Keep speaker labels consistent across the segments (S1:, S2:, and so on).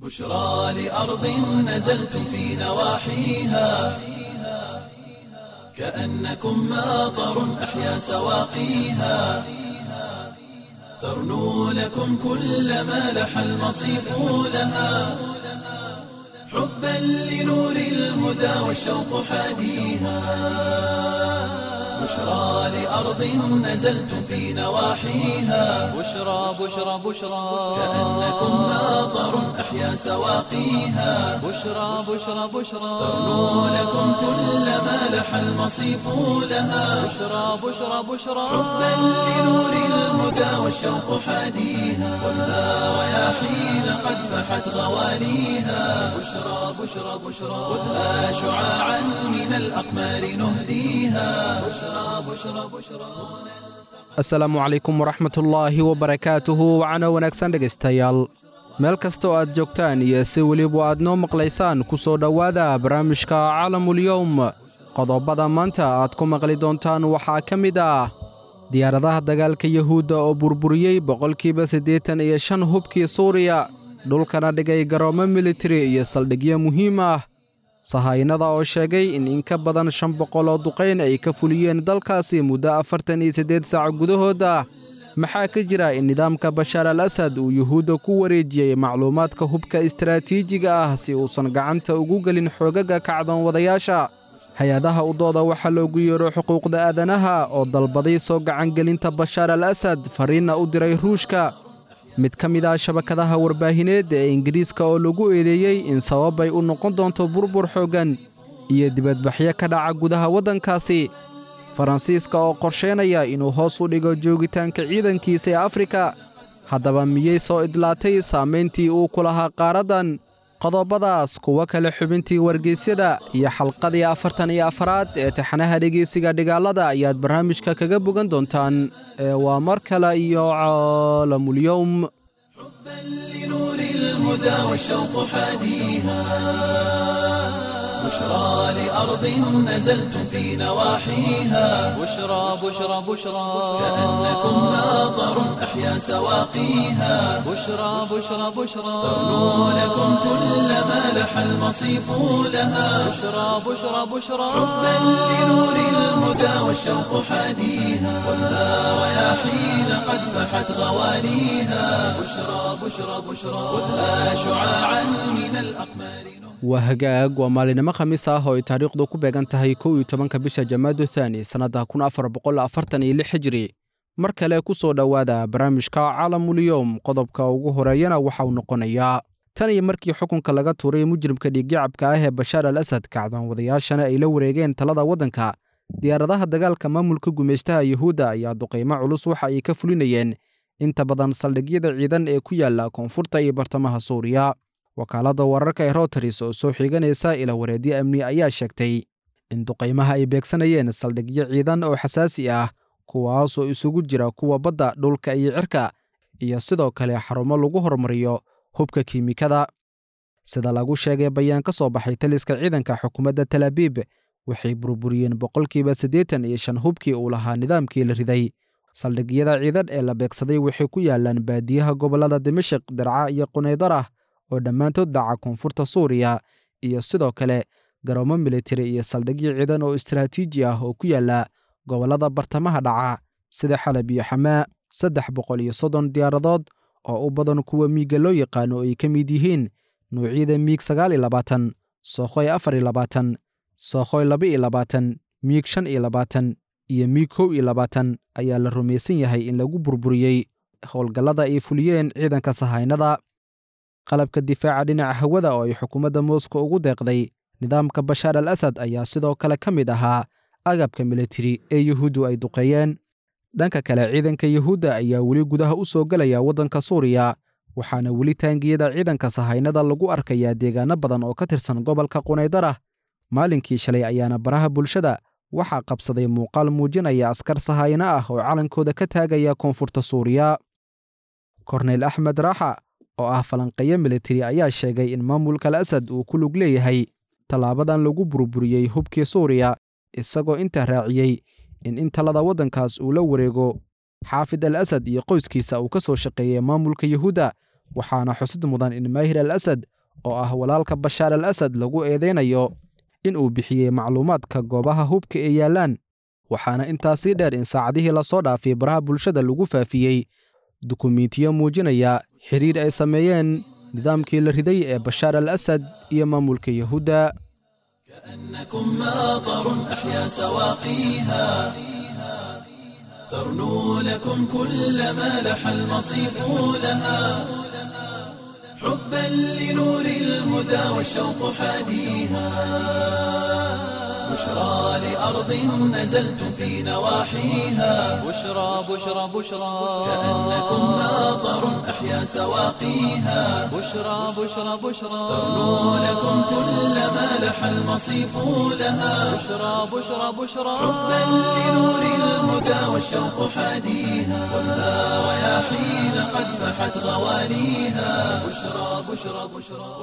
S1: بشرى لأرض نزلتم في نواحيها كأنكم ماطر أحيا سواقيها ترنو لكم كل ما لح المصيف لها حبا لنور الهدى والشوق حاديها بشرى لأرض نزلتم في نواحيها
S2: بشرى بشرى بشرى
S1: كأنكم ماطر أحيا سواقيها
S2: بشرى بشرى بشرى
S1: ترنو لكم كل ما لح المصيف لها
S2: بشرى بشرى بشرى
S1: حبا لنور الهدى والشوق حاديها والنار رياحين قد فحت غواليها بشرى بشرى بشرى خذها شعاعا من الأقمار نهديها بشرى بشرى بشرى
S3: asalaamu calaykum waraxmatullaahi wabarakaatuhu wacana wanaagsan dhegaystayaal meel kasta oo aad joogtaan iyo si weliba aad noo maqlaysaan ku soo dhowaada barnaamijka caalamulyowm qodobada maanta aad ku maqli doontaan waxaa ka mid ah diyaaradaha dagaalka yuhuudda oo burburiyey boqolkiiba siddeetan iyo shan hubkii suuriya dhulkana dhigay garoomo militari iyo saldhigyo muhiim ah sahaynada oo sheegay in in ka badan shan boqol oo duqayn ay ka fuliyeen dalkaasi muddo afartan iyo siddeed saac gudahooda maxaa ka jira in nidaamka bashaar al asad uu yuhuudda ku wareejiyey macluumaadka hubka istaraatiijiga ah si uusan gacanta ugu gelin xoogaga kacdoon wadayaasha hay-adaha u dooda waxaa loogu yeedho xuquuqda aadanaha oo dalbaday soo gacangelinta bashaar al asad fariinna u diray ruushka mid ka mid ah shabakadaha warbaahineed ee ingiriiska oo lagu eedeeyey in sababbay u noqon doonto burbur xooggan iyo dibadbaxyo ka dhaca gudaha waddankaasi faransiiska oo qorsheynaya inuu hoos u dhigo joogitaanka ciidankiisa ee afrika haddaba miyey soo idlaatay saamayntii uu ku lahaa qaaraddan qodobadaas kuwo kale xubintii wargeysyada iyo xalqadii afartan iyo afaraad ee taxanaha dhegeysiga dhigaalada ayaad barnaamijka kaga bogan doontaan ee waa mar kale iyo caalamulyowm
S1: حبا لنور الهدى والشوق حاديها بشرى لأرض نزلتم في نواحيها
S2: بشرى بشرى بشرى
S1: كأنكم ماطر أحيا سواقيها
S2: بشرى بشرى بشرى
S1: ترنو لكم كل ما لح المصيف لها
S2: بشرى بشرى بشرى
S1: حبا لنور الهدى والشوق حاديها والنار رياحين قد فحت غواليها بشرى بشرى بشرى خذها شعاعا من الأقمار
S3: waa hagaag waa maalinimo khamiis ah oo ay taariikhdu ku beegan tahay kow iyo tobanka bisha jamaadu thaani sannadda kun afar boqol afartan iyo lix hijri mar kale ku soo dhowaada barnaamijka caalamulyowm qodobka ugu horeeyana waxa uu noqonayaa tan iyo markii xukunka laga tuuray mujrimka dhiiggacabka ah ee bashaar al asad kacdoon wadayaashana ay la wareegeen talada waddanka diyaaradaha dagaalka maamulka gumaystaha yuhuudda ayaa duqaymo culus waxa ay ka fulinayeen inta badan saldhigyada ciidan ee ku yaala koonfurta iyo bartamaha suuriya wakaaladda wararka ee routers oo soo xiiganaysa ila wareedyo amni ayaa sheegtay in duqaymaha ay beegsanayeen saldhigyo ciidan oo xasaasi ah kuwaasoo isugu jira kuwa badda dhulka iyo cirka iyo sidoo kale xarumo lagu hormariyo hubka kiimikada sida lagu sheegay bayaan ka soo baxay taliska ciidanka xukuumadda talaabiib waxay burburiyeen boqolkiiba siddeetan iyo shan hubkii uu lahaa nidaamkii la riday saldhigyada ciidan ee la beegsaday waxay ku yaalaan baadiyaha gobollada dimashik dirca iyo qunaydarah oo dhammaantood dhaca koonfurta suuriya iyo sidoo kale garoomo militari iyo saldhigyo ciidan oo istaraatiiji ah oo ku yaala gobollada bartamaha dhaca sida xalab iyo xamaa saddex boqol iyo soddon diyaaradood oo u badan kuwa miiga loo yaqaano ay ka mid yihiin nuucyada miig sagaal iyo labaatan sookhoy afar iyo labaatan sookhoy laba iyo labaatan miig shan iyo labaatan iyo miig kow iyo labaatan ayaa la rumaysan yahay in lagu burburiyey howlgallada ay fuliyeen ciidanka sahaynada qalabka difaaca dhinaca hawada oo ay xukuumadda moscow ugu deeqday nidaamka bashaar al asad ayaa sidoo kale ka mid ahaa agabka militari ee yuhuuddu ay duqeeyeen dhanka kale ciidanka yuhuudda ayaa weli gudaha u soo gelaya waddanka suuriya waxaana weli taangiyada ciidanka sahaynada lagu arkayaa deegaano badan oo ka tirsan gobolka qunaydarah maalinkii shalay ayaana baraha bulshada waxaa qabsaday muuqaal muujinaya askar sahayno ah oo calankooda ka taagaya koonfurta suuriya korneyl axmed raaxa oo ah falanqeeyo militari ayaa sheegay in maamulka al asad uu ku lug leeyahay tallaabadan lagu burburiyey hubkii suuriya isagoo intaa raaciyey in in talada waddankaas uu la wareego xaafid al asad iyo qoyskiisa uu ka soo shaqeeyey maamulka yuhuudda waxaana xusid mudan in maahir al asad oo ah walaalka bashaar al asad lagu eedeynayo in uu bixiyey macluumaadka goobaha hubka ee yaallaan waxaana intaasii dheer in saacadihii lasoo dhaafay baraha bulshada lagu faafiyey dukumiintiyo muujinaya xidhiir ay sameeyeen nidaamkii la riday ee bashaar al asad iyo maamulka yahuudda
S1: كأنكم ماطر أحيا سواقيها ترنو لكم كل ما لح المصيف لها حبا لنور الهدى والشوق حاديها بشرى لأرض نزلتم في نواحيها
S2: بشرى بشرى بشرى
S1: كأنكم ماطر أحيا سواقيها
S2: بشرى بشرى بشرى
S1: ترنو لكم كل ما لح المصيف لها
S2: بشرى بشرى بشرى
S1: حبا لنور الهدى والشوق حاديها خذها رياحين قد فحت غواليها بشرى بشرى بشرى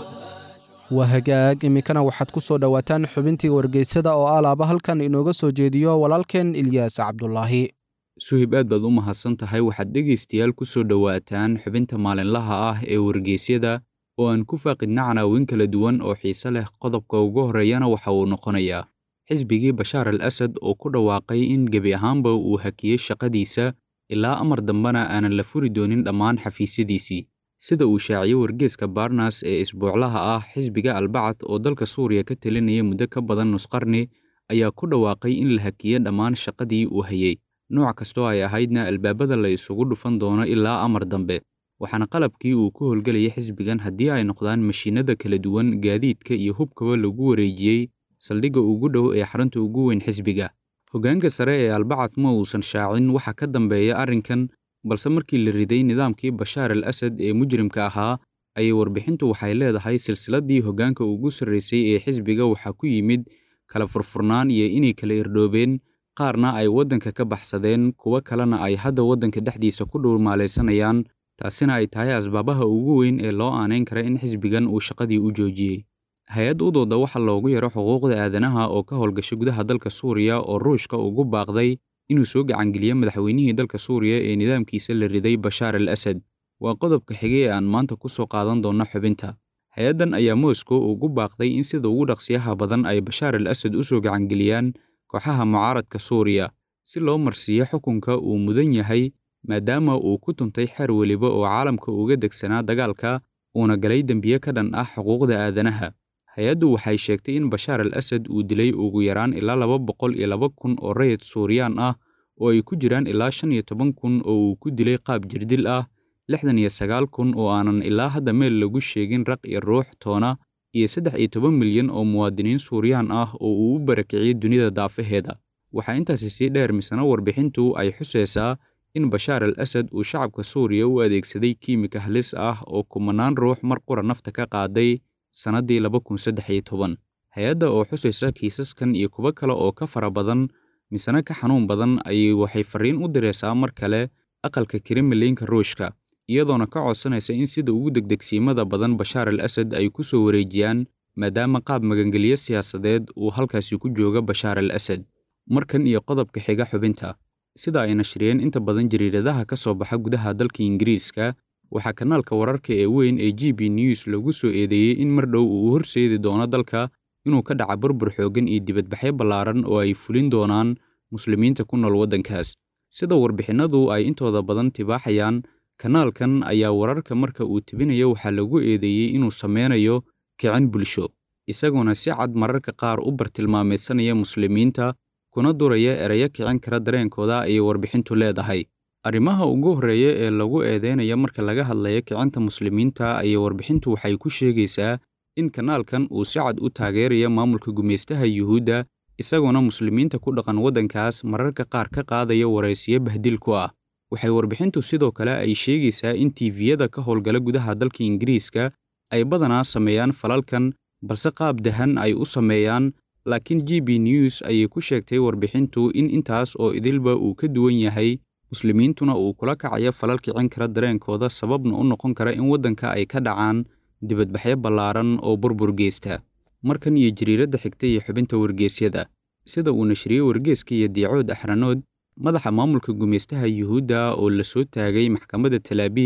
S3: waa hagaag iminkana waxaad ku soo dhowaataan xubintii wargeysada oo alaaba halkan inooga soo jeediyo walaalkeen ilyaas cabdulaahi
S4: suhib aad baad u mahadsan tahay waxaad dhegaystayaal ku soo dhowaataan xubinta maalinlaha ah ee wargeysyada oo aan ku faaqidna canaawin kala duwan oo xiise leh qodobka ugu horreeyana waxa uu noqonayaa xisbigii bashaar al asad oo ku dhawaaqay in gebi ahaanba uu hakiyey shaqadiisa ilaa amar dambena aanan la furi doonin dhammaan xafiisyadiisii sida uu shaaciyey wargeeska barnas ee isbuuclaha ah xisbiga albacad oo dalka suuriya ka talinaya muddo ka badan nusqarni ayaa ku dhawaaqay in la hakiyey dhammaan shaqadii uu hayey nooc kastoo ay ahaydna albaabada la isugu dhufan doono ilaa amar dambe waxaana qalabkii uu ku howlgelayay xisbigan haddii ay noqdaan mashiinada kala duwan gaadiidka iyo hubkaba lagu wareejiyey saldhigga ugu dhow ee xarunta ugu weyn xisbiga hoggaanka sare ee albacad ma uusan shaacin waxa ka dambeeya arrinkan balse markii la riday nidaamkii bashaar al asad ee mujrimka ahaa ayay warbixintu waxay leedahay silsiladdii hoggaanka ugu sarraysay ee xisbiga waxaa ku yimid kala furfurnaan iyo inay kala irdhoobeen qaarna ay waddanka ka baxsadeen kuwo kalena ay hadda waddanka dhexdiisa ku dhowmaalaysanayaan taasina ay tahay asbaabaha ugu weyn ee loo aanayn kara in xisbigan uu shaqadii u joojiyey hay-ad u dooda waxaa loogu yaro xuquuqda aadanaha oo ka howlgashay gudaha dalka suuriya oo ruushka ugu baaqday inuu soo gacangeliyo madaxweynihii dalka suuriya ee nidaamkiisa la riday bashaar al asad waa qodobka xigay ee aan maanta ku soo qaadan doonno xubinta hay-addan ayaa moscow ugu baaqday in sida ugu dhaqsiyaha badan ay bashaar al asad u soo gacangeliyaan kooxaha mucaaradka suuriya si loo marsiiyo xukunka uu mudan yahay maadaama uu ku tuntay xer weliba oo caalamka uga degsanaa dagaalka uuna galay dembiye ka dhan ah xuquuqda aadanaha hay-addu waxay sheegtay in bashaar al asad uu dilay ugu yaraan ilaa laba boqol iyo laba kun oo rayid suuriyaan ah oo ay ku jiraan ilaa shan iyo toban kun oo uu ku dilay qaab jirdil ah lixdan iyo sagaal kun oo aanan ilaa hadda meel lagu sheegin raq iyo ruux toona iyo saddex iyo toban milyan oo muwaadiniin suuriyaan ah oo uu u barakiciyey dunida daafaheeda waxaa intaasi sii dheer misana warbixintu ay xusaysaa in bashaar al asad uu shacabka suuriya u adeegsaday kiimika halis ah oo kumanaan ruux mar qura nafta ka qaaday sannaddii laba kun saddex iyo toban hay-adda oo xusaysa kiisaskan iyo kuwo kale oo ka fara badan misena ka xanuun badan ayay waxay farriin u diraysaa mar kale aqalka kremlinka ruushka iyadoona ka codsanaysa in sida ugu degdegsiimada badan bashaar al asad ay ku soo wareejiyaan maadaama qaab magangelyo siyaasadeed uu halkaasi ku jooga bashaar al asad markan iyo qodobka xiga xubinta sida ay nashriyeen inta badan jariiradaha ka soo baxa gudaha dalka ingiriiska waxaa kanaalka wararka ee weyn ee g b news lagu soo eedeeyey in mar dhow uu horseedi doono dalka inuu ka dhaca burbur xooggan iyo dibadbaxyo ballaaran oo ay fulin doonaan muslimiinta ku nool waddankaas sida warbixinnadu ay intooda badan tibaaxayaan kanaalkan ayaa wararka marka uu tebinayo waxaa lagu eedeeyey inuu sameynayo kicin bulsho isagoona si cad mararka qaar u bartilmaameedsanaya muslimiinta kuna duraya erayo kicin kara dareenkooda ayay warbixintu leedahay arrimaha ugu horreeya ee lagu eedeynaya marka laga hadlayo kicinta muslimiinta ayay warbixintu waxay ku sheegaysaa in kanaalkan uu si cad u taageeraya maamulka gumaystaha yuhuudda isagoona muslimiinta ku dhaqan waddankaas mararka qaar ka qaadaya waraysiyo bahdil ku ah waxay warbixintu sidoo kale ay sheegaysaa in tiiviyada ka howlgala gudaha dalka ingiriiska ay badanaa sameeyaan falalkan balse qaab dahan ay u sameeyaan laakiin g b news ayay ku sheegtay warbixintu in intaas oo idilba uu ka duwan yahay muslimiintuna uu kula kacayo falal kicin kara dareenkooda sababna u noqon kara in waddanka ay ka dhacaan dibadbaxyo ballaaran oo burbur geysta markan iyo jariiradda xigta iyo xubinta wargeysyada sida uu nashriyey wargeeska iyo diicood axranood madaxa maamulka gumaystaha yuhuudda oo la soo taagay maxkamadda talaabiib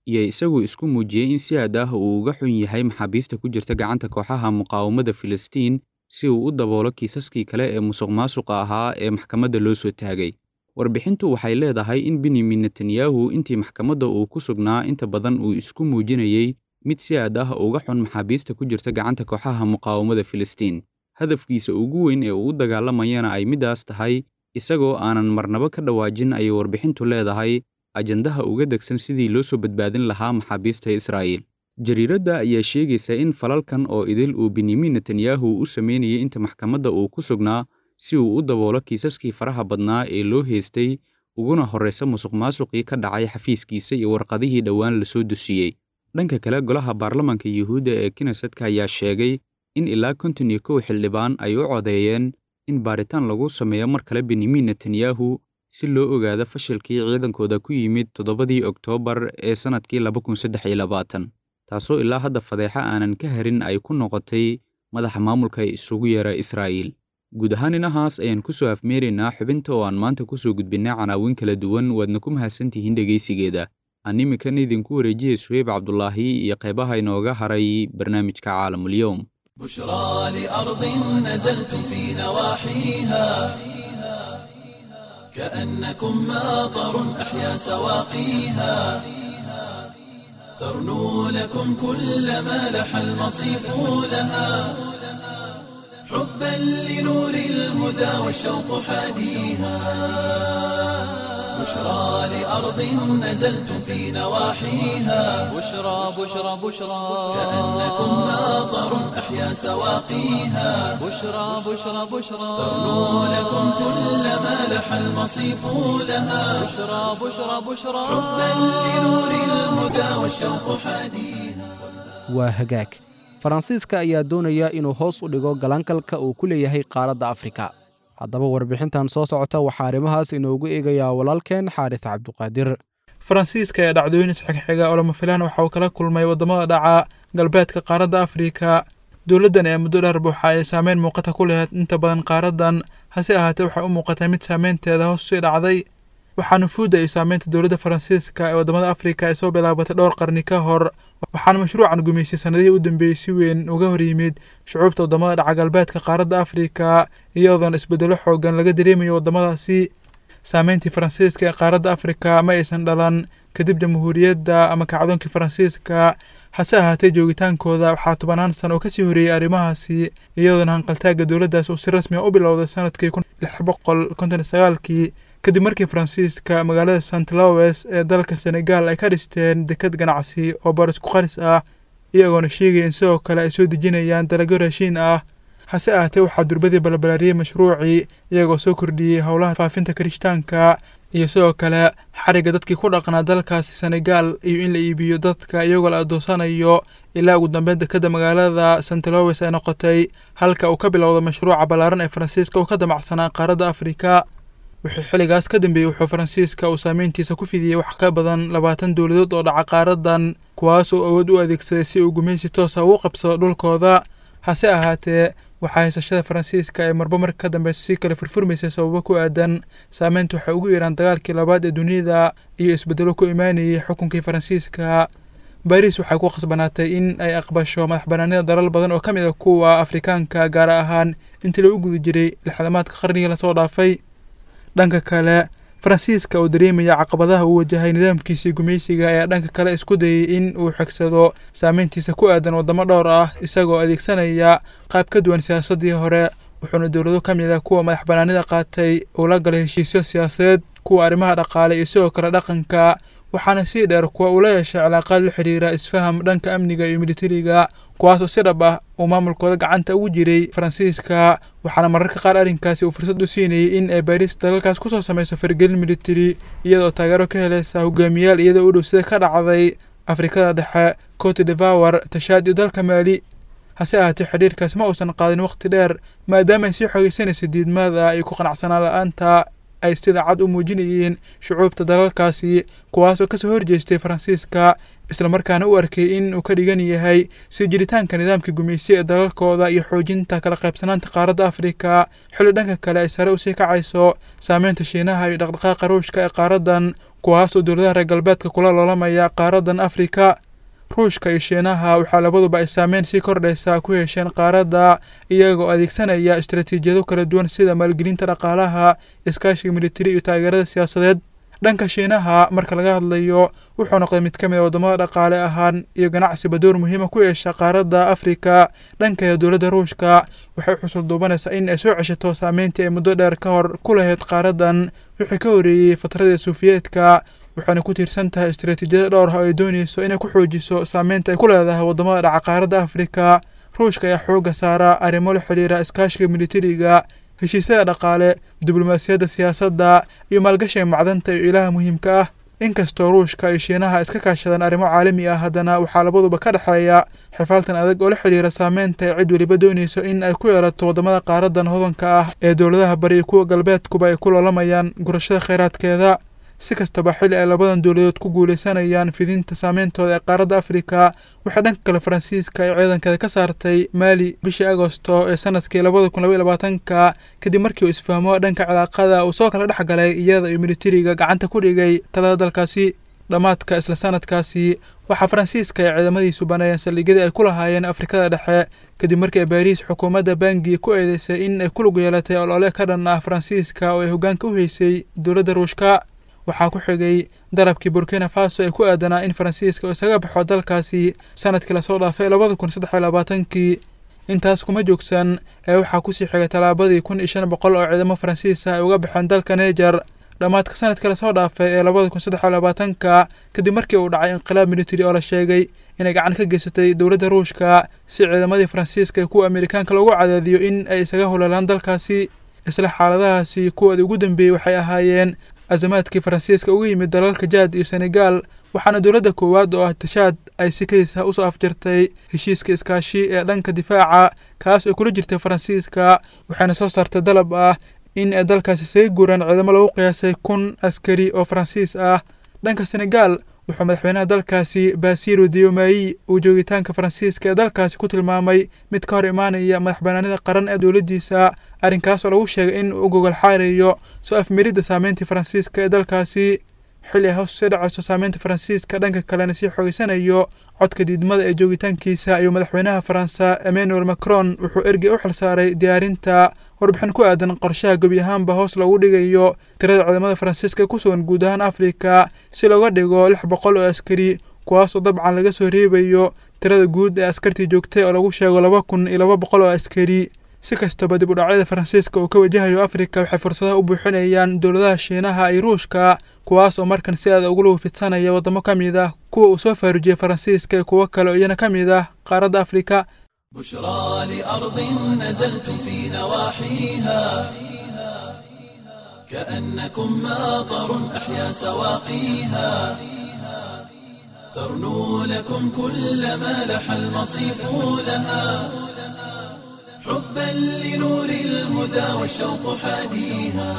S4: iyo isagu isku muujiyey in si aad ah uu uga xun yahay maxaabiista ku jirta gacanta kooxaha muqaawamada filistiin si uu u daboolo kiisaskii kale ee musuq maasuqa ahaa ee maxkamadda loo soo taagay warbixintu waxay leedahay in benyamin netanyahu intii maxkamadda uu ku sugnaa inta badan uu isku muujinayey mid si aad ah uga xun maxaabiista ku jirta gacanta kooxaha muqaawamada filistiin hadafkiisa ugu weyn ee uu u dagaalamayana ay middaas tahay isagoo aanan marnabo ka dhawaajin ayay warbixintu leedahay ajandaha uga degsan sidii loo soo badbaadin lahaa maxaabiista israa'iil jariiradda ayaa sheegaysa in falalkan oo idil uu benyamin netanyahu u sameynayay inta maxkamadda uu ku sugnaa si uu u daboolo kiisaskii faraha badnaa ee loo heystay uguna horraysa musuq maasuqii ka dhacay xafiiskiisa iyo warqadihii dhowaan lasoo dusiyey dhanka kale golaha baarlamanka yuhuudda ee kinesetka ayaa sheegay in ilaa konton iyo kow xildhibaan ay u codeeyeen in baaritaan lagu sameeyo mar kale benyamin netanyahu si loo ogaado fashilkii ciidankooda ku yimid toddobadii oktoobar ee sannadkii laba kun saddex iyo labaatan taasoo ilaa hadda fadeexa aanan ka harin ay ku noqotay madaxa maamulka ee isugu yeera israa'iil guud ahaan inahaas ayaan ku soo afmeeraynaa xubinta oo aan maanta ku soo gudbinnay canaawin kala duwan waadna ku mahadsantihiin dhegaysigeeda aan imikan idinku wareejiyey suheyb cabdulaahi iyo qaybaha inooga haray barnaamijka caalamulyoom
S1: بشرى لأرض نزلتم في نواحيها كأنكم ماطر أحيا سواقيها ترنو لكم كل ما لح المصيف لها حبا لنور الهدى والشوق حاديها بشرى لأرض نزلتم في نواحيها
S2: بشرى بشرى بشرى
S1: كأنكم ماطر أحيا سواقيها
S2: بشرى بشرى بشرى
S1: ترنو لكم كل ما لح المصيف لها
S2: بشرى بشرى بشرى
S1: حبا لنور الهدى والشوق حاديها
S3: waa hagaag faransiiska ayaa doonaya inuu hoos u dhigo galankalka uu ku leeyahay qaaradda afrika haddaba warbixintan soo socota waxaa arrimahaas inoogu eegayaa walaalkeen xaaris cabduqaadir
S5: faransiiska ee dhacdooyin isxigxiga oo lama filaan waxa uu kala kulmay waddamada dhaca galbeedka qaaradda afrika dowladdan ee muddo dheer buuxa ay saameyn muuqata ku lahayd inta badan qaaraddan hase ahaatee waxay u muuqatay mid saameynteeda hoos sii dhacday waxaa nufuudda iyo saameynta dowladda faransiiska ee waddamada afrika ay soo bilaabatay dhowr qarni ka hor waxaana mashruucan gumeysay sannadihii u dambeeyey si weyn uga hor yimid shucuubta waddamada dhaca galbeedka qaaradda afrika iyadoona isbeddelo xoogan laga dareemayo waddamadaasi saameyntii faransiiska ee qaaradda afrika ma aysan dhalan kadib jamhuuriyadda ama kacdoonkii faransiiska hase ahaatee joogitaankooda waxaa tobanaan sano oo kasii horeeyey arrimahaasi iyadoona hanqaltaagga dowladdaas uu si rasmi a u bilowday sanadkii kun lix boqol konton iyo sagaalkii kadib markii faransiiska magaalada sant lowes ee dalka senegal ay ka dhisteen dekad ganacsi oo baris ku qaris ah iyagoona sheegaya in sidoo kale ay soo dejinayaan dalagyo raashiin ah hase ahaatee waxaa durbadii balbalaariyey mashruucii iyagoo soo kordhiyey howlaha faafinta kirishtaanka iyo sidoo kale xariga dadkii ku dhaqnaa dalkaasi senegal iyo in la iibiyo dadka iyagoo la adoonsanayo ilaa ugu dambeyn dekadda magaalada sant lowes ay noqotay halka uu ka bilowda mashruuca ballaaran ee faransiiska uu ka damacsanaa qaaradda afrika wixii xilligaas ka dambeeyey wuxuu faransiiska uu saameyntiisa ku fidiyey wax ka badan labaatan dowladood oo dhaca qaaradan kuwaas oo awood u adeegsaday si uu gumaysi toosa ugu qabsado dhulkooda hase ahaatee waxaa haysashada faransiiska ee marba marka ka dambeysa sii kale furfurmaysay sababo ku aadan saameynta waxay ugu yeeraan dagaalkii labaad ee dunida iyo isbeddelo ku imaanayay xukunkii faransiiska baris waxay ku khasbanaatay in ay aqbasho madax banaanida dalal badan oo ka mid a kuwa afrikaanka gaar ahaan intii lagu guda jiray lixdamaadka qarnigii lasoo dhaafay dhanka kale faransiiska oo dareemaya caqabadaha uu wajahay nidaamkiisii gumaysiga ayaa dhanka kale isku dayay in uu xigsado saameyntiisa ku aadan waddamo dhowr ah isagoo adeegsanaya qaab ka duwan siyaasaddii hore wuxuuna dowlado ka mid ah kuwa madax banaanida qaatay uu la galay heshiisyo siyaasadeed kuwa arrimaha dhaqaale iyo sidoo kale dhaqanka waxaana sii dheer kuwa uu la yeeshay cilaaqaad la xiriira isfaham dhanka amniga iyo militariga kuwaas oo si dhab ah uu maamulkooda gacanta ugu jiray faransiiska waxaana mararka qaar arrinkaasi uu fursad u siinayay in ay baris dalalkaas kusoo samayso faragelin militari iyadoo taageero ka helaysa hogaamiyaal iyadoo u dhow sida ka dhacday afrikada dhexe cote devour tashaad iyo dalka maali hase ahaatee xidhiirkaasi ma uusan qaadin waqti dheer maadaama ay sii xoogeysanaysa diidmada iyo ku qanacsanaan la-aanta ay sida cad u muujinayeen shucuubta dalalkaasi kuwaas oo kasoo horjeestay faransiiska islamarkaana u arkay in uu ka dhigan yahay sii jiritaanka nidaamka gumaysi ee dalalkooda iyo xoojinta kala qaybsanaanta qaaradda afrika xilli dhanka kale ay sare usii kacayso saameynta shiinaha iyo dhaqdhaqaaqa ruushka ee qaaradan kuwaas oo dowladaha reer galbeedka kula loolamaya qaaradan afrika ruushka iyo shiinaha waxaa labaduba ay saameyn sii kordhaysa ku yeesheen qaaradda iyagoo adeegsanaya istaraatiijiyado kala duwan sida maalgelinta dhaqaalaha iskaashiga militari iyo taageerada siyaasadeed dhanka shiinaha marka laga hadlayo wuxuu noqday mid ka mid a waddamada dhaqaale ahaan iyo ganacsiba door muhiima ku yeesha qaaradda afrika dhankeeda dowladda ruushka waxay xusul duubanaysaa in ay soo ceshato saameyntii ay muddo dheer ka hor ku lahayd qaaradan wixii ka horreeyey fatradii suufiyeedka waxaana ku tiirsan tahay istaraatiijiyada dhowr ah oo ay doonayso inay ku xoojiso saameynta ay ku leedahay waddamada dhaca qaaradda afrika ruushka ayaa xoogga saara arrimo la xidhiira iskaashiga militariga heshiisyada dhaqaale diblomaasiyadda siyaasadda iyo maalgashiga macdanta iyo ilaha muhiimka ah inkastoo ruushka iyo shiinaha iska kaashadaan arrimo caalami ah haddana waxaa labaduba ka dhexeeya xifaaltan adag oo la xidhiira saameynta ay cid weliba doonayso in ay ku yeelato waddamada qaaradan hodanka ah ee dowladaha bari iyo kuwa galbeedkuba ay ku loolamayaan gurashada kheyraadkeeda si kastaba xilli ay labadan dowladood ku guulaysanayaan fidinta saameyntooda ee qaaradda afrika waxaa dhanka kale faransiiska ay ciidankeeda ka saartay maali bishii agosto ee sanadkii labada kun labaiy labaatanka kadib markii uu isfahmo dhanka cilaaqada uu soo kala dhex galay iyada iyo militariga gacanta ku dhigay talada dalkaasi dhammaadka isla sanadkaasi waxaa faransiiska ay ciidamadiisu baneeyeen saldhigyadii ay ku lahaayeen afrikada dhexe kadib markii ay baariis xukuumadda bangi ku eedeysay in ay ku lug yeelatay olole ka dhan ah faransiiska oo ay hoggaanka u heysay dowladda ruushka waxaa ku xigay darabkii burkina faso ee ku aadanaa in faransiiska uu isaga baxo dalkaasi sanadkii lasoo dhaafay labada kun saddex iyo labaatankii intaas kuma joogsan ee waxaa kusii xigay tallaabadii kun iyo shan boqol oo ciidamo faransiis ah ay uga baxeen dalka neger dhammaadka sanadkii lasoo dhaafay ee labada kun saddex iyo labaatanka kadib markii uu dhacay inqilaab militari oo la sheegay inay gacan ka geysatay dowladda ruushka si ciidamadii faransiiska ee kuwa amerikaanka loogu cadaadiyo in ay isaga howleelaan dalkaasi isla xaaladahaasi kuwoodii ugu dambeeyey waxay ahaayeen azamaadkii faransiiska uga yimid dalalka jaad iyo senegaal waxaana dowladda koowaad oo ah tashaad ay si kadiisa usoo afjirtay heshiiska iskaashi ee dhanka difaaca kaas oo kula jirtay faransiiska waxayna soo saartay dalab ah in ay dalkaasi isaga guuraan ciidamo lagu qiyaasay kun askari oo faransiis ah dhanka senegaal wuxuu madaxweynaha dalkaasi basiiro diomayi uu joogitaanka faransiiska ee dalkaasi ku tilmaamay mid ka hor imaanaya madax banaanida qaran ee dowladdiisa arrinkaas oo lagu sheegay in uu gogol xaarayo soo afmeridda saameyntii faransiiska ee dalkaasi xilli ay hoos sii dhacayso saameynta faransiiska dhanka kalena sii xogeysanayo codka diidmada ee joogitaankiisa ayuu madaxweynaha faransa emmanuel macron wuxuu ergey u xilsaaray diyaarinta warbixin ku aadan qorshaha gebi ahaanba hoos loogu dhigayo tirada ciidamada faransiiska ee ku sugan guud ahaan afrika si looga dhigo lix boqol oo askari kuwaas oo dabcan laga soo reebayo tirada guud ee askartii joogtay oo lagu sheego laba kun iyo laba boqol oo askari si kastaba dib u dhacyada faransiiska uu ka wajahayo afrika waxay fursadaha u buuxinayaan dowladaha shiinaha iyo ruushka kuwaas oo markan si aada ugu lagu fidsanaya waddamo ka mid ah kuwa uu soo faarujiyey faransiiska iyo kuwo kale oo iyana ka mid ah qaaradda afrika
S1: بشرى لأرض نزلتم في نواحيها كأنكم ماطر أحيا سواقيها ترنو لكم كل ما لح المصيف لها حبا لنور الهدى والشوق حاديها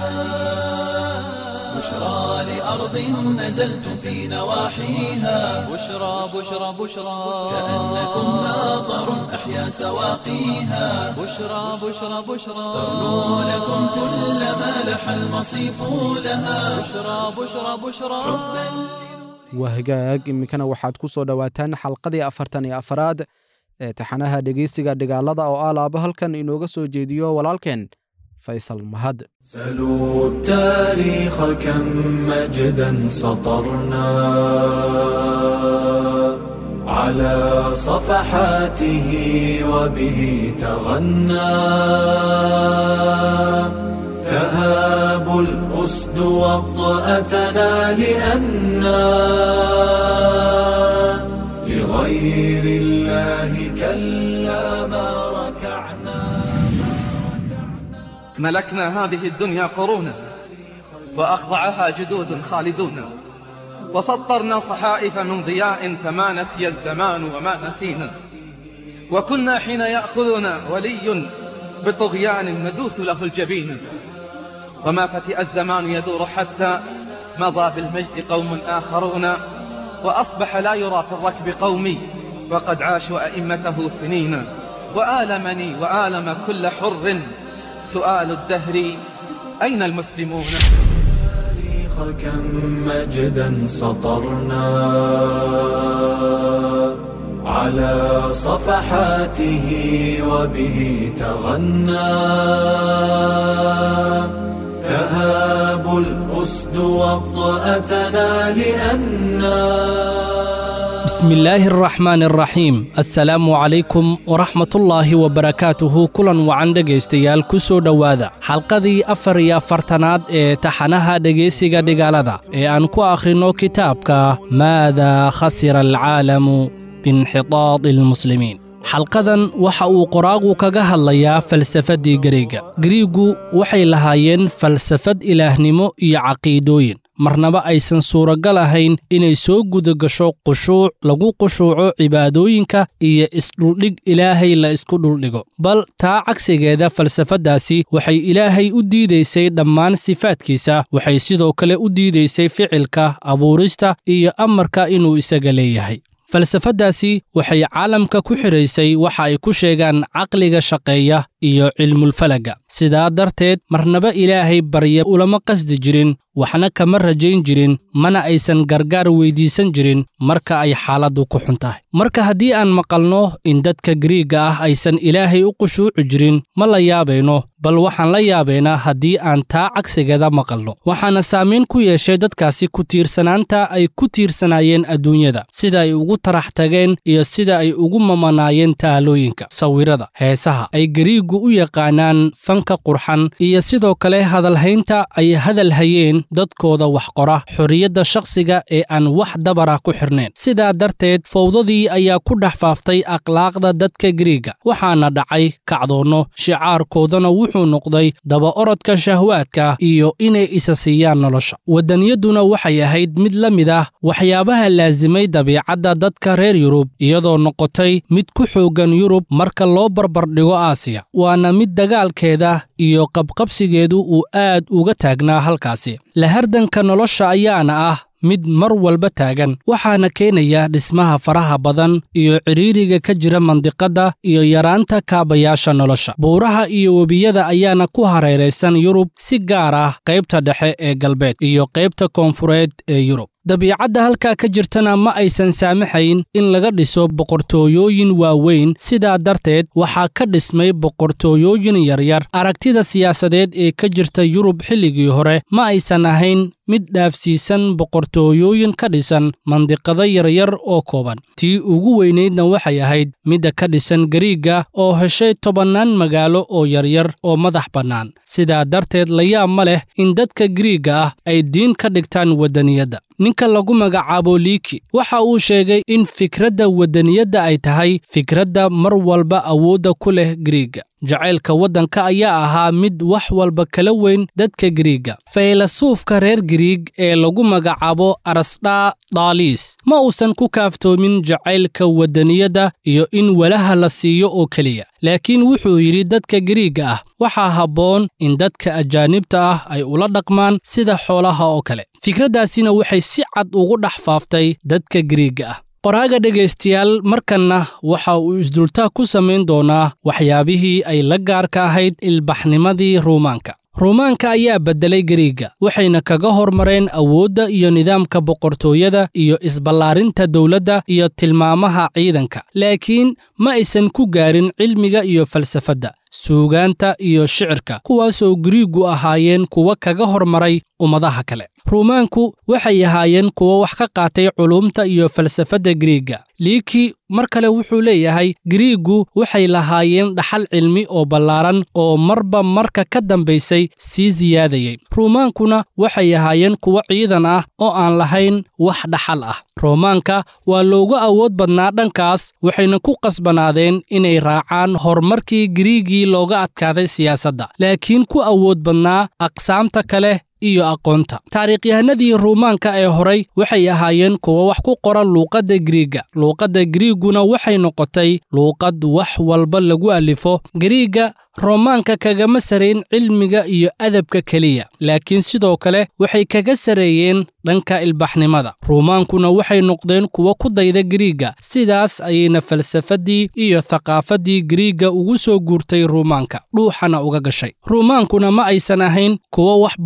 S1: بشرى لأرض نزلتم في نواحيها
S2: بشرى بشرى بشرى
S1: كأنكم ماطر أحيا سواقيها
S2: بشرى بشرى بشرى
S1: ترنو لكم كل ما لح المصيف لها
S2: بشرى بشرى بشرى
S3: waa hagaag iminkana waxaad ku soo dhowaataan xalqadii afartan iyo afaraad ee taxanaha dhegeysiga dhigaalada oo ah laabo halkan inooga soo jeediyo walaalkeen faysal mahad
S1: سلوا التاريخ كم مجدا سطرنا على صفحاته وبه تغنى تهاب الأسد وطأتنا لأنا لغير الله كلا ما ركعنا
S6: ملكنا هذه الدنيا قرونا وأخضعها جدود خالدون وسطرنا صحائف من ضياء فما نسي الزمان وما نسينا وكنا حين يأخذنا ولي بطغيان ندوث له الجبين وما فتئ الزمان يدور حتى مضى بالمجد قوم آخرون وأصبح لا يرى في الركب قومي وقد عاشوا أئمته سنين وآلمني وآلم كل حر سؤال الدهر أين المسلمون
S1: التاريخ كم مجدا سطرنا على صفحاته وبه تغنى تهاب الأسد وطأتنا لأننا
S7: بسم الله الرحمن الرحيم السلام عليكم ورحمة الله وبركاته كلا وعن dhegaystayaal ku soo dhowaada xalqadii afar iyo afartanaad ee taxanaha dhegaysiga dhigaalada ee aan ku akhrino kitaabka maada khasira alcaalamu biinxitaadi almuslimiin xalqadan waxa uu qoraagu kaga hadlayaa falsafaddii gariiga gariiggu waxay lahaayeen falsafad ilaahnimo iyo caqiidooyin marnaba aysan suuragal ahayn inay soo guda gasho qushuuc lagu qushuuco cibaadooyinka iyo isdhuldhig ilaahay la isku dhuldhigo bal taa cagsigeeda falsafaddaasi waxay ilaahay u diidaysay dhammaan sifaadkiisa waxay sidoo kale u diidaysay ficilka abuurista iyo amarka inuu isaga leeyahay falsafaddaasi waxay caalamka ku xidhaysay waxa ay ku sheegaan caqliga shaqeeya iyo cilmulfalaga sidaa darteed marnaba ilaahay barya ulama qasdi jirin waxna kama rajayn jirin mana aysan gargaar weyddiisan jirin marka ay xaaladdu ku xun tahay marka haddii aan maqalno in dadka gariigga ah aysan ilaahay u qushuuci jirin ma la yaabayno bal waxaan la yaabaynaa haddii aan taa cagsigeeda maqalno waxaana saamayn ku yeeshay dadkaasi ku tiirsanaanta ay ku tiirsanaayeen adduunyada sida ay ugu tarax tageen iyo sida ay ugu mamanaayeen taalooyinka sawirada heesaha ay gariiggu u yaqaanaan fanka qurxan iyo sidoo kale hadalhaynta ay hadal hayeen dadkooda wax qora xorriyadda shakhsiga ee aan wax dabara ku xirnayn sidaa darteed fowdadii ayaa ku dhex faaftay akhlaaqda dadka gariiga waxaana dhacay kacdoonno shicaarkoodana wuxuu noqday daba orodka shahwaadka iyo inay isa siiyaan nolosha waddaniyaduna waxay ahayd mid la mid ah waxyaabaha laasimay dabiicadda dadka reer yurub iyadoo noqotay mid ku xooggan yurub marka loo barbardhigo aasiya waana mid dagaalkeeda iyo qabqabsigeedu uu aad uga taagnaa halkaasi lahardanka nolosha ayaana ah mid mar walba taagan waxaana keenaya dhismaha faraha badan iyo cidhiiriga ka jira mandiqadda iyo yaraanta kaabayaasha nolosha buuraha iyo webiyada ayaana ku hareeraysan yurub si gaar ah qaybta dhexe ee galbeed iyo qaybta koonfureed ee yurub dabiicadda halkaa ka jirtana ma aysan saamaxayn in laga dhiso boqortooyooyin waaweyn sidaa darteed waxaa ka dhismay boqortooyooyin yaryar aragtida siyaasadeed ee ka jirta yurub xilligii hore ma aysan ahayn mid dhaafsiisan boqortooyooyin ka dhisan mandiqado yaryar oo kooban tii ugu weynaydna waxay ahayd midda ka dhisan gariigga oo heshay tobannaan magaalo oo yaryar oo madax bannaan sidaa darteed layaab ma leh in dadka gariigga ah ay diin ka dhigtaan waddaniyadda ninka lagu magacaabo liiki waxa uu sheegay in fikradda waddaniyadda ay tahay fikradda mar walba awoodda ku leh gariigga jacaylka waddanka ayaa ahaa mid wax walba kala weyn dadka gariigga faylasuufka reer gariig ee lagu magacaabo arasdhaa daaliis ma uusan ku kaaftoomin jacaylka waddaniyadda iyo in walaha la siiyo oo keliya laakiin wuxuu yidhi dadka gariigga ah waxaa habboon in dadka ajaanibta ah ay ula dhaqmaan sida xoolaha oo kale fikraddaasina waxay si cad ugu dhex faaftay dadka gariigga ah qoraaga dhegaystayaal markanna waxa uu isdultaa ku samayn doonaa waxyaabihii ay la gaarka ahayd ilbaxnimadii ruumaanka ruumaanka ayaa beddelay gariigga waxayna kaga hormareen awoodda iyo nidaamka boqortooyada iyo isballaarinta dowladda iyo tilmaamaha ciidanka laakiin ma aysan ku gaarin cilmiga iyo falsafadda suugaanta iyo shicirka kuwaasoo gariiggu ahaayeen kuwa kaga hormaray ummadaha kale ruumaanku waxay ahaayeen kuwa wax ka qaatay culuumta iyo falsafadda gariigga liiki mar kale wuxuu leeyahay gariiggu waxay lahaayeen dhaxal cilmi oo ballaaran oo marba marka ka dambaysay sii siyaadayay ruumaankuna waxay ahaayeen kuwo ciidan ah oo aan lahayn wax dhaxal ah roomaanka waa loogu awood badnaa dhankaas waxayna ku qasbanaadeen inay raacaan horumarkii gariigii looga adkaaday siyaasadda laakiin ku awood badnaa aqsaamta kale iyo aqoonta taariikhyahanadii ruumaanka ee horay waxay ahaayeen kuwa wax ku qora luuqadda gariigga luuqadda gariigguna waxay noqotay luuqad wax walba lagu alifo gariigga roomaanka kagama sarayn cilmiga iyo adabka keliya laakiin sidoo kale waxay kaga sareeyeen dhanka ilbaxnimada ruumaankuna waxay noqdeen kuwa ku dayda gariigga sidaas ayayna falsafaddii iyo thaqaafaddii gariigga ugu soo guurtay ruumaanka dhuuxana uga gashay ruumaankuna ma aysan ahayn kuwa wax badan ka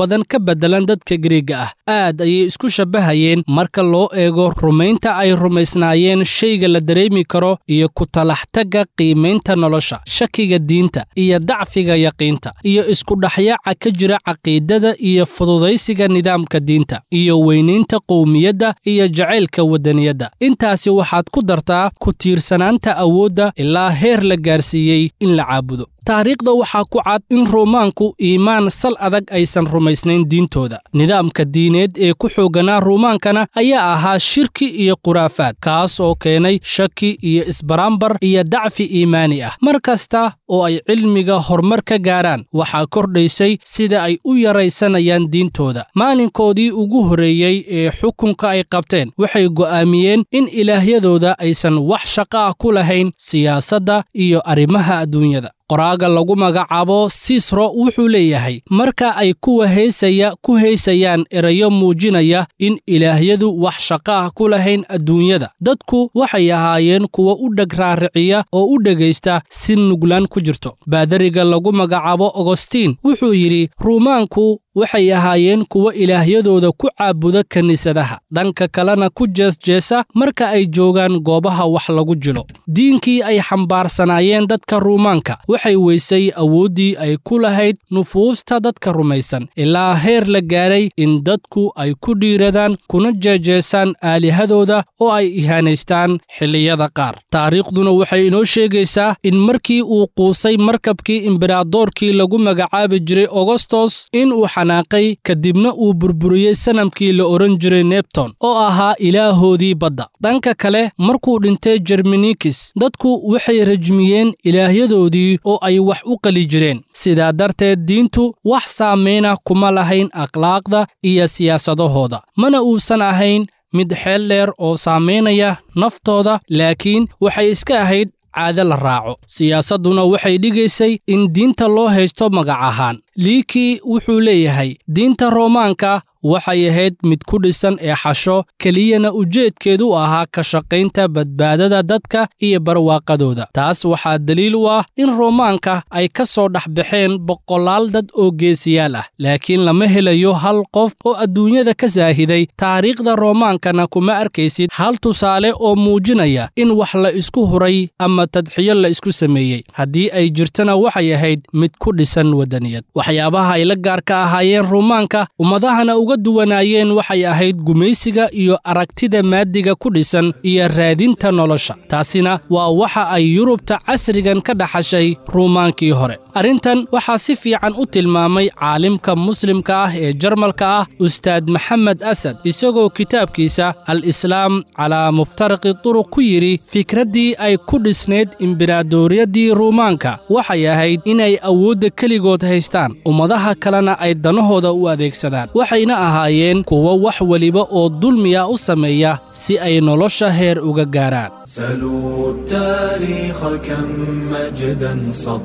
S7: beddelan dadka giriigga ah aad ayay isku shabbahayeen marka loo eego rumaynta ay rumaysnaayeen shayga la dareemi karo iyo ku talaxtagga qiimaynta nolosha shakiga diinta iyo dacfiga yaqiinta iyo iskudhaxyaaca ka jira caqiidada iyo fududaysiga nidaamka diinta iyo weynaynta qowmiyadda iyo jacaylka waddaniyadda intaasi waxaad ku dartaa ku tiirsanaanta awoodda ilaa heer la gaarsiiyey in la caabudo taariikhda waxaa ku cad in ruumaanku iimaan sal adag aysan rumaysnayn diintooda nidaamka diineed ee ku xoogganaa ruumaankana ayaa ahaa shirki iyo khuraafaad kaas oo keenay shaki iyo isbaraambar iyo dacfi iimaani ah mar kasta oo ay cilmiga horumar ka gaaraan waxaa kordhaysay sida ay u yaraysanayaan diintooda maalinkoodii ugu horreeyey ee xukunka ay qabteen waxay go'aamiyeen in ilaahyadooda aysan wax shaqo ah ku lahayn siyaasadda iyo arrimaha adduunyada qoraaga lagu magacaabo siisro wuxuu leeyahay marka ay kuwa heysaya ku heysayaan erayo muujinaya in ilaahyadu wax shaqo ah ku lahayn adduunyada dadku waxay ahaayeen kuwa u dheg raariciya oo u dhegaysta si nuglaan ku jirto baadariga lagu magacaabo ogostiin wuxuu yidhi ruumaanku waxay ahaayeen kuwa ilaahyadooda ku caabuda kiniisadaha dhanka kalena ku jeesjeesa marka ay joogaan goobaha wax lagu jilo diinkii ay xambaarsanaayeen dadka ruumaanka waxay weysay awooddii ay ku lahayd nufuusta dadka rumaysan ilaa heer la gaadhay in dadku ay ku dhiiradaan kuna jeejeesaan aalihadooda oo ay ihaanaystaan xilliyada qaar taariikhduna waxay inoo sheegaysaa in markii uu quusay markabkii imberadoorkii lagu magacaabi jiray ogostos inuu xanaaqay kadibna uu burburiyey sanamkii la odhan jiray nebton oo ahaa ilaahoodii badda dhanka kale markuu dhintay jermanikis dadku waxay rajmiyeen ilaahyadoodii oo ay wax u qali jireen sidaa darteed diintu wax saamayna kuma lahayn akhlaaqda iyo siyaasadahooda mana uusan ahayn mid xeel dheer oo saamaynaya naftooda laakiin waxay iska ahayd caade la raaco siyaasadduna waxay dhigaysay in diinta loo haysto magac ahaan liikii wuxuu leeyahay diinta roomaanka waxay ahayd mid ku dhisan ee xasho keliyana ujeedkeedu ahaa ka shaqaynta badbaadada dadka iyo barwaaqadooda taas waxaa daliil u ah in roomaanka ay ka soo dhex baxeen boqolaal dad oo geesiyaal ah laakiin lama helayo hal qof oo adduunyada ka saahiday taariikhda roomaankana kuma arkaysid hal tusaale oo muujinaya in wax la isku huray ama tadxiyo la isku sameeyey haddii ay jirtana waxay ahayd mid ku dhisan waddaniyad waxyaabaha ay la gaarka ahaayeen ruumaanka ummadahana uga duwanaayeen waxay ahayd gumaysiga iyo aragtida maadiga ku dhisan iyo raadinta nolosha taasina waa waxa ay yurubta casrigan ka dhaxashay ruumaankii hore arrintan waxaa si fiican u tilmaamay caalimka muslimka ah ee jarmalka ah ustaad maxamed asad isagoo kitaabkiisa al islaam calaa muftaraqi turuq ku yidhi fikraddii ay ku dhisnayd imberaadoriyadii ruumaanka waxay ahayd inay awoodda keligood haystaan ummadaha kalena ay danahooda u adeegsadaan waxayna ahaayeen kuwo wax weliba oo dulmiya u sameeya si ay nolosha heer uga gaaraan
S1: سلوا التاريخ كم مجدا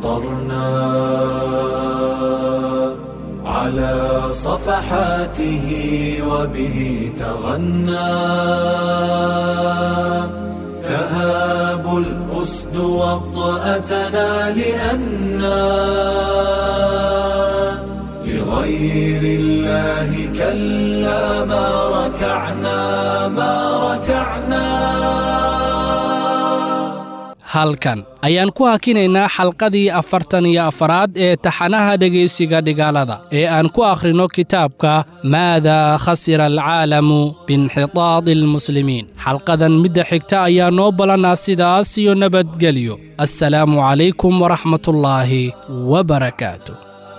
S1: سطرنا على صفحاته وبه تغنى تهاب الأسد وطأتنا لأنا لغير الله كلا ما ركعنا ما ركعنا
S7: halkan ayaan ku hakinaynaa xalqadii afartan iyo afaraad ee taxanaha dhegaysiga dhigaalada ee aan ku akhrino kitaabka maadaa khasira alcaalamu biinxitaadi almuslimiin xalqadan midda xigta ayaa noo ballanaa sidaas iyo nabadgelyo assalaamu calaykum waraxmatullaahi wabarakaatu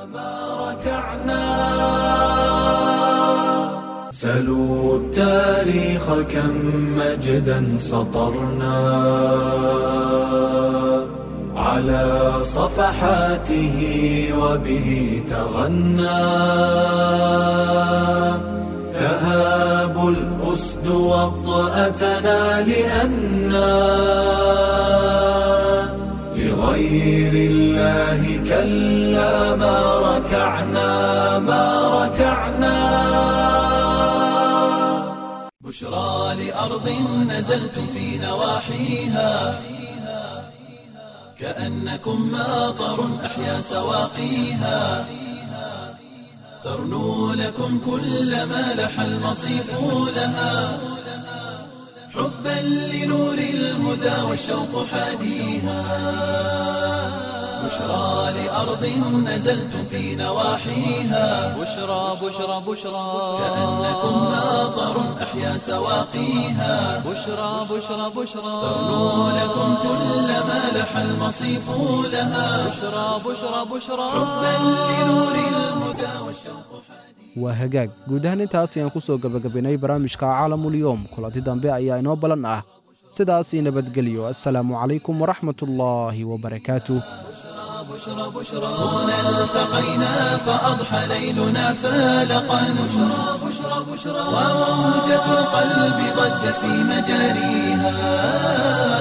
S1: سلوا التاريخ كم مجدا سطرنا على صفحاته وبه تغنى تهاب الأسد وطأتنا لأنا لغير الله كلا ما ركعنا ما ركعنا
S2: بشرى لأرض نزلتم في نواحيها كأنكم ماطر أحيا سواقيها ترنو لكم كل ما لح المصيف لها حبا لنور الهدى والشوق حاديها بشرى لأرض نزلتم في نواحيها
S1: بشرى بشرى بشرى
S2: كأنكم ناظر أحيا سواقيها
S1: بشرى بشرى بشرى
S2: ترنو لكم كل ما لح المصيف لها
S1: بشرى بشرى بشرى
S2: حبا لنور الهدى والشوق
S3: waa hagaag guud ahaan intaas ayaan ku soo gebagabaynay barnaamijka caalamulyoom kulanti dambe ayaa inoo ballan ah sidaas ii nabadgelyo assalaamu calaykum waraxmatullaahi wabarakaatuh
S2: بشرى بشرى هنا التقينا فأضحى ليلنا فالقا بشرى بشرى بشرى وموجة القلب ضجت في مجاريها